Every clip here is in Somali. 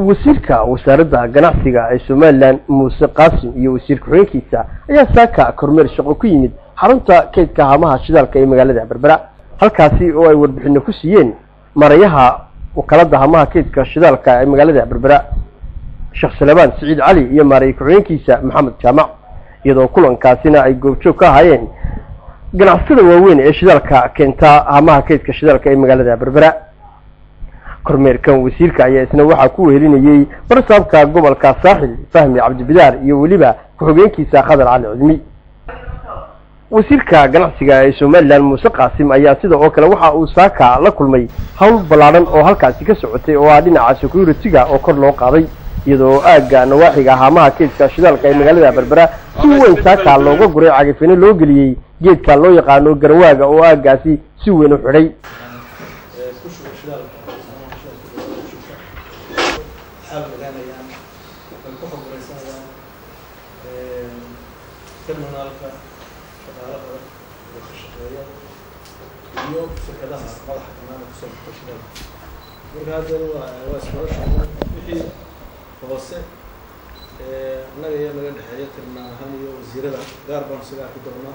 wasiirka wasaaradda ganacsiga ee somalilan muuse qaasim iyo wasiir ku-xigeenkiisa ayaa saaka kormeer shaqo ku yimid xarunta kaydka haamaha shidaalka ee magaalada berbera halkaasi oo ay warbixino ku siiyeen marayaha wakaalada haamaha kaydka shidaalka ee magaalada berbera sheekh salebaan siciid cali iyo maaray ku-xigeenkiisa maxamed jaamac iyadoo kulankaasina ay goobjoog ka ahaayeen ganacsatada waaweyn ee shidaalka keenta haamaha kaydka shidaalka ee magaalada berbera kormeerkan wasiirka ayaa isna waxaa ku wehelinayey barsaabka gobolka saaxil fahmi cabdibidaar iyo weliba ku-xigeenkiisa khadar cali cudmi wasiirka ganacsiga ee somalilan muuse qaasim ayaa sida oo kale waxa uu saaka la kulmay howl ballaadhan oo halkaasi ka socotay oo ah dhinaca security-ga oo kor loo qaaday iyadoo aagga nawaaxiga haamaha keedka shidaalka ee magaalada berbera si weyn saaka looga guray cagafino loo geliyey geedka loo yaqaano garawaaga oo aaggaasi si weyn u xidhay terminaalka shaqaalada oo ka shaqeeya iyo shirkadaha madaxa kanaana kusoo baxta shidaalka marka hadda waa waa iskala shaqeyn wixii hoose annaga iyo naga dhexeeya terminaal ahaan iyo wasiirada gaar baan isaga arki doonaa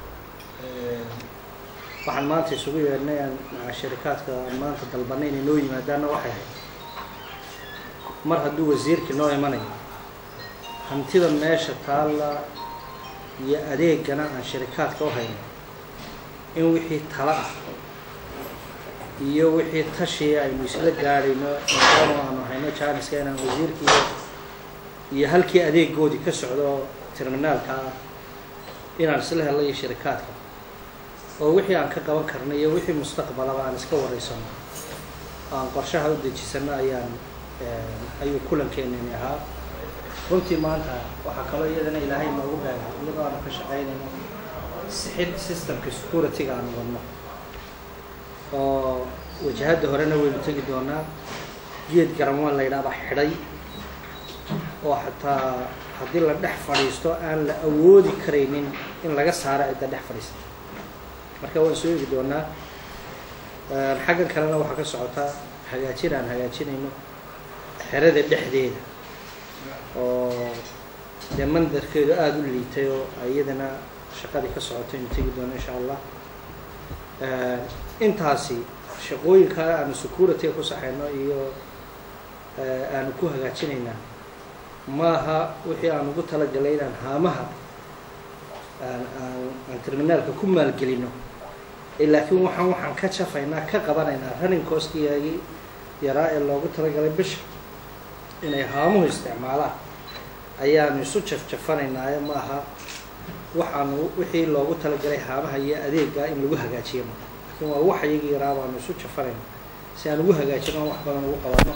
waxaan maanta isugu yeedhnay aan maca sharikaadka aan maanta dalbanay inay noo yimaadaanna waxay ahayd mar hadduu wasiirkii noo imanayo hantida meesha taalla iyo adeegana aan sharikaadka u hayno in wixii tala ah iyo wixii tashiya aynu isla gaadhayno maadaama aanu hayno jaaniska inaan wasiirkii iyo halkii adeegoodii ka socdo terminaalka ah inaan isla helno iyo sharikaadka oo wixii aan ka qaban karno iyo wixii mustaqbalaba aan iska wareysano aan qorshaha u dejisano ayaan ayuu kulankeenani ahaa runtii maanta waxaa kaloo iyadana ilaahay noogu beegay iyadoo aanu ka shaqaynayno sixid systemka security-ga aanu wadno oo wajahadda horena waynu tegi doonaa geed garamwaan la yidhaahda xidhay oo xataa haddii la dhex fadhiisto aan la awoodi karaynin in laga saaro cidda dhex fadhiista marka waan soo eegi doonaa xaggan kalena waxaa ka socotaa hagaajin aan hagaajinayno xerada dhexdeeda oo dee mandarkeedu aada u liitay oo iyadana shaqadii ka socotay inu tegi doono insha allah intaasi shaqooyinka aanu security-ga ku saxayno iyo aanu ku hagaajinaynaa maaha wixii aan ugu talagalay inaan haamaha aan aan aan terminaalka ku maalgelino laakiin waxaan waxaan ka jafaynaa ka qabanaynaa running coskiyaagii yaraa ee loogu talagalay bisha inay haamuhu isticmaalaan ayaanu isu jafjafanaynaaye ma aha waxaanu wixii loogu talagalay haamaha iyo adeega in lagu hagaajiyo ma laakiin waa wax iyagii yaraa baanu isu jafanayna si aan ugu hagaajino wax badan ugu qabano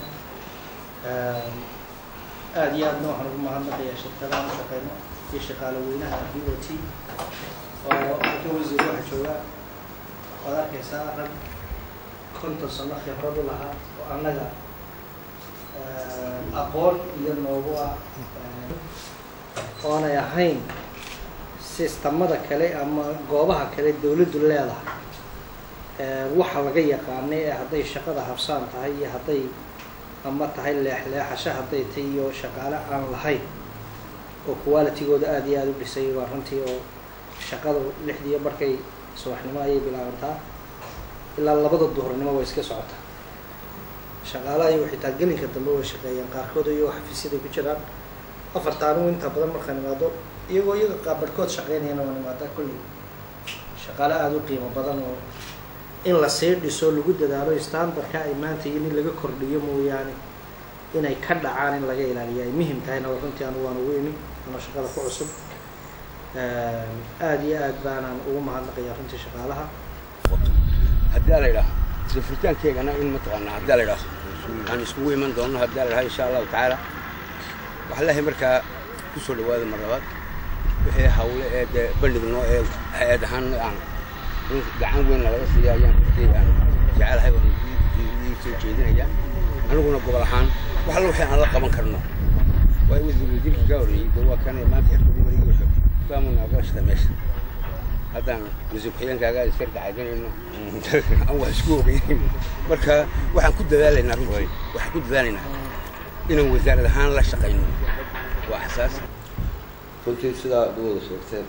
aada iyo aadna waxaan ugu mahadnaqayaa shirkadaha u shaqeyno iyo shaqaale weynaha b o t oo ka wasiir waxa joogaa waad arkaysaa rag konton sano khibrad u lahaa oo annaga aqoon iyo noogu ah oonay ahayn sistamada kale ama goobaha kale dawladdu leedahay waxa laga yaqaanay ee hadday shaqada habsaan tahay iyo hadday ama tahay leexleexasho hadday tahay iyo shaqaale aan lahayn oo qualitigooda aada iyo aada u dhisay waa runtii oo shaqada lixdiiyo markay subaxnimo ayay bilaabantaa ilaa labada duhurnimo way iska socotaa shaqaalaha iyo xitaa gelinka dambe way shaqeeyaan qaarkood iyo xafiisyaday ku jiraan afarta anigu inta badan markaan imaado iyagoo iyaga qaabadhkood shaqeynayana waan imaadaa kulli shaqaale aada u qiimo badan oo in la sii dhiso lagu dadaalo standardka ay maanta iyo in laga kordhiyo mooyaane inay ka dhacaan in laga ilaaliyo ay muhim tahayna runtii anigu waan ugu imi anoo shaqada ku cusub aada iyo aad baanaan ugu mahadnaqayaa runtii shaqaalaha haddii la idhaaho isla furitaankeegana in mataqaanaa haddii la idhaaho aan iskugu iman doono haddii la idhaho insha allahu tacaala waxaa leehay markaa ku soo dhawaada mar labaad wixii hawle ee dee bandhigno ee hay-ad ahaan aan gacan weyn nalaga siiya ayaan runtii aan jecelahay waan ii soo jeedinayaa aniguna gobol ahaan wax alla wixii aan la qaban karno waa wasiir wasiirkii ka horreeyey dee waa kan maanta xirfadii marigii wuxuu faamun agalashada meesha haddaan wasiir ku-xigeenkaaga iska dacaganayno aan wax isku ogeyn marka waxaan ku dadaalaynaa runtii waxaan ku dadaalaynaa inaan wasaarad ahaan la shaqayno waa xasaasi runtii sidaa ad u wada sheegteen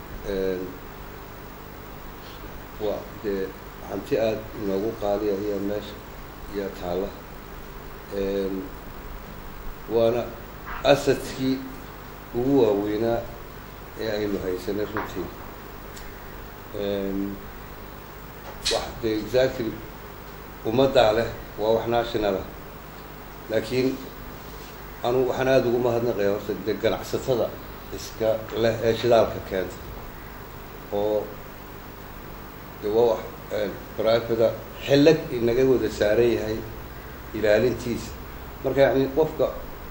waa dee hanti aada inoogu qaaliya iyo meesha iyo taalla waana asadkii ugu waaweynaa ee aynu haysanay runtii wax dee exactly ummaddaa leh waa wax nationalah laakiin anu waxaan aada ugu mahadnaqaya horta dee ganacsatada iska leh ee shidaalka keenta oo de waa wax privada xillag inaga wada saaran yahay ilaalintiisa marka yani qofka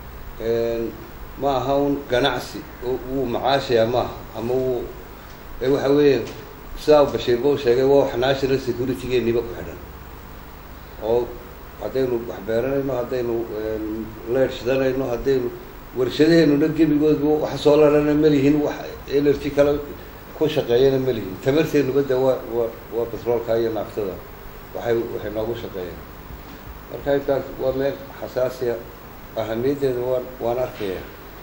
ma aha un ganacsi wuu macaashaya maaha ama wuu waxa weeya sidaa bashiirba u sheegay waa wax national securitygeeniba ku xidhan oo haddaynu wax beeranayno haddaynu leer shidanayno haddaynu warshadaheenuna gebigoodba wax soo larana ma lihin wax energy kale ku shaqeeyana ma lihin tamarteenuba de waa waa waa batroolka iyo naaftada waxay waxay noogu shaqeeyaan marka intaas waa meel xasaasiya ahamiyaddeeda waan waan arkaya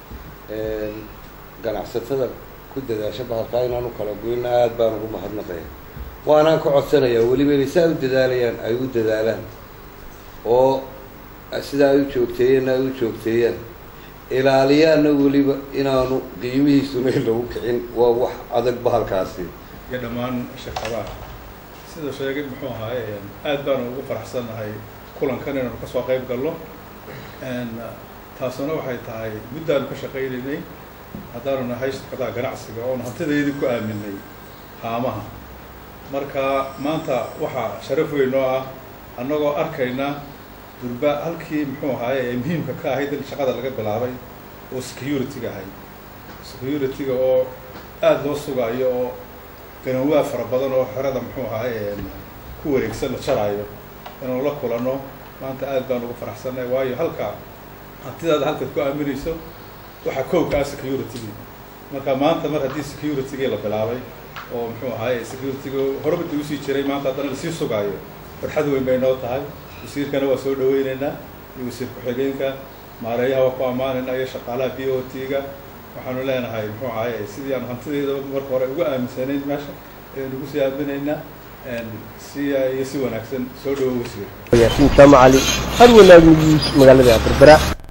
ganacsatada ku dadaasha bahalkaa inaanu kala goyna aada baan ugu mahadnaqaya waanaan ka codsanayaa weliba inay saa u dadaalayaan ay u dadaalaan oo sidaa ay u joogteeyeenna ay u joogteeyaan ilaaliyaana weliba inaanu qiimihiisuna lagu kicin waa wax adag bahalkaasi iyo dhammaan shirkadaha sida sheegay muxuu ahaaye aad baanu ugu faraxsannahay kulankan inaanu kasoo qayb galno taasuna waxay tahay muddaanu ka shaqaynaynay haddaanu nahay shirkadaha ganacsiga oonu hantidaydii ku aaminay haamaha marka maanta waxaa sharaf weyn oo ah annagoo arkayna durba halkii muxuu ahaaye ee muhiimka ka ahayd in shaqada laga bilaabay oo security-ga ahayd security-ga oo aada loo sugaayo oo ganawaa fara badan oo xerada muxuu ahaaye ku wareegsan la jaraayo inaanu la kulanno maanta aad baan ugu faraxsannahay waayo halka hantidaada halkaad ku aaminayso waxaa koobka ah security-gii marka maanta mar haddii security-gii la bilaabay oo muxuu ahaaye security-ga horabada usii jiray maanta haddana lasii sugaayo farxad weyn bay noo tahay wasiirkana waa soo dhaweyneynaa iyo wasiir ku-xigeenka maareeyaha waa ku ammaanayna iyo shaqaalaha b o t-ga waxaanu leenahay muxuu ahaaye sidii aan hantideeda marka hore ugu aaminsanayn meesha ayaynu ugu sii aaminaynaa si iyo si wanaagsan soo dhawo wasiir yaasiin jaamac cali har wanaag news magaalada berbera